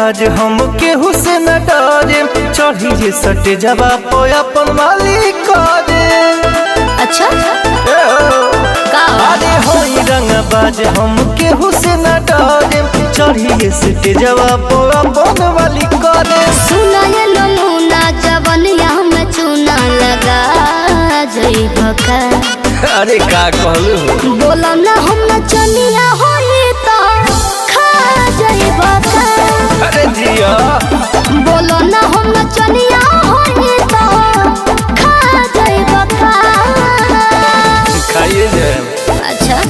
बाज हम केहू से न डरे चढ़ी जे सटे जवा पो अपन मालिक करे अच्छा ए हो। का अरे होई रंग बाज हम केहू से न डरे चढ़ी जे सटे जवा पो अपन मालिक करे सुना ये नमूना जवनिया में चूना लगा जइब का अरे का कहलू हो बोला ना हम चनिया होई तो खा जइब का अरे जिया बोलो ना हम चनिया होई तो खा जइब का खाइए जाए अच्छा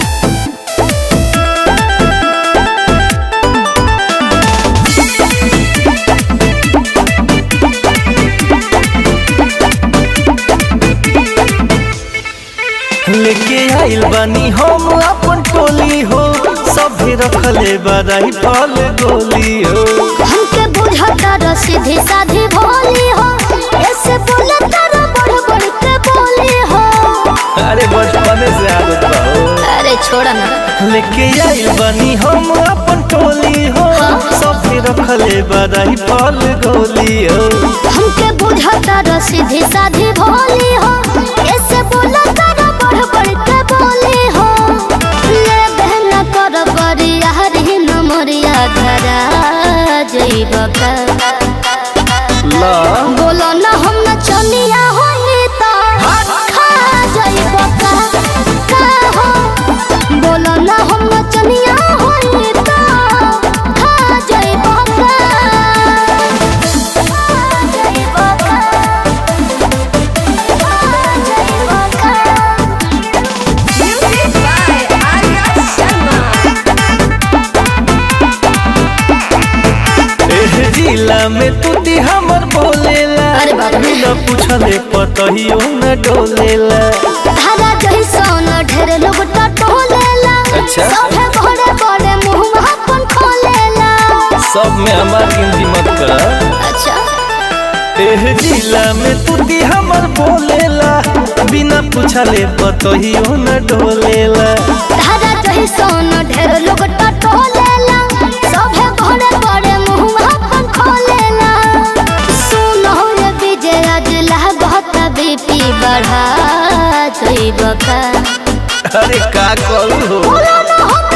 लेके आइल बानी हम अपन टोली हो सभे रखले बदाई फल गोली हो हमके बुझता र सीधी साधी भोली हो ऐसे बोले तारा बढ़ बढ़ के बोली हो अरे बचपने से आदत बा हो अरे छोड़ ना लेके आइल बानी हम अपन टोली हो सभे रखले बदाई फल गोली हो हमके बुझता र सीधी साधी भोली हो ऐसे बोले तारा बढ़ बढ़ के बोली हो ले बहना कर बरिया हरी नमरिया धरा जइब का ला बोलो ना हम चनिया होई तो खा जइब का का हो बोलो ना हम चनिया होई तो खा जइब का खा जइब का खा जइब का Music by Arya Sharma. एह जिला में तू दी हमर बोलेला अरे बाप रे। बिना पूछले पतहियो न डोलेला धारा जइसन ढेर लोग टटोलेला अच्छा। सभे बड़े बड़े मुंह अपन खोलेला सब में हमार गिनती मत कर अच्छा एह जिला में तू दी हमर बोलेला बिना पूछले पतहियो न डोलेला धारा जही सोन ढेर लोग टटोलेला सभे बड़े बड़े मुंह अपन खोलेला सुनो रे विजय अजला बहुत बीपी बढ़ा जइब का अरे का करू हो बोलो ना हम